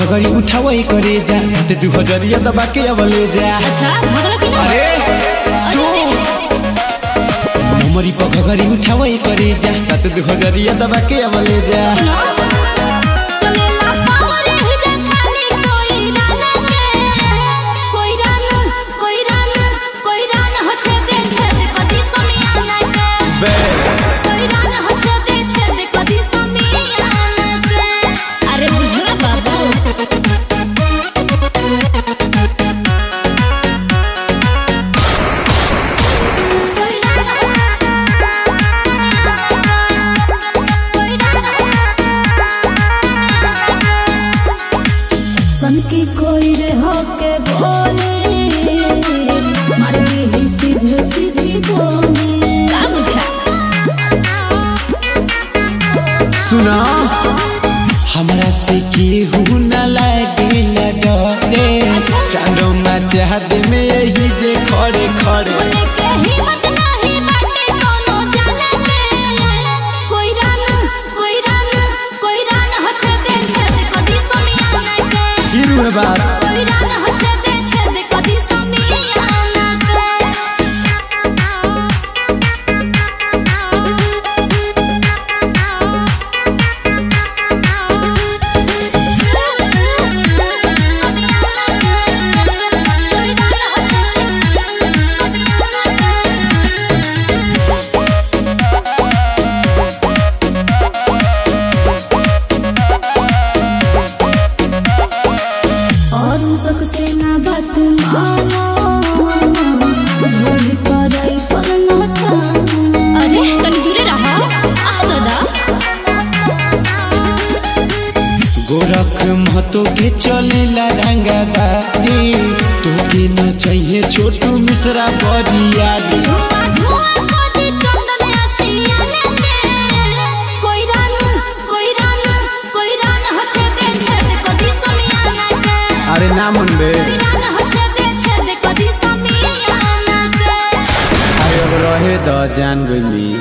घघरी उठावई करे जा ते दू हजरिया दबा के अब ले जा अच्छा भगला कि ना अरे सुन उमरी पर घघरी उठावई करे जा ते दू हजरिया दबा के अब ले जा सुनो चलेला पावरे जा खाली कोई राना के कोई राना कोई राना कोई राना हो छेदे छेद कदी समियाना के बे कोई राना हो छेदे छेद कदी समियाना के अरे बुझला बाबू कोई सन की कोई रे होके बोले मार दी सीधे सीधी बोले का बुझा सुना हमरा से केहू न लागे डरे कांडो मचा दे में यही जे खड़े खड़े बोले के हिम्मत नहीं बाटे कोनो जाने के कोई राना कोई राना कोई राना हो छेदे छेद कदी समियाना के गिरू है बात कोई राना हो छेदे छेद कदी समियाना के और सबसे ना बात मानो भोली पड़ाई पर न था अरे तनी दूरे रहा आ दादा गोरख महतो के चलेला रंगदारी तोके न चाहिए छोटू मिश्रा बरियारी धुआं धुआं कोदी चंदन आसियाने के कोई रानू कोई रानू कोई रान हो छेदे छेद कोदी समियाना के अरे ना मन बे कोई रान हो छेदे छेद कोदी समियाना के अरे अब रहे द जान गई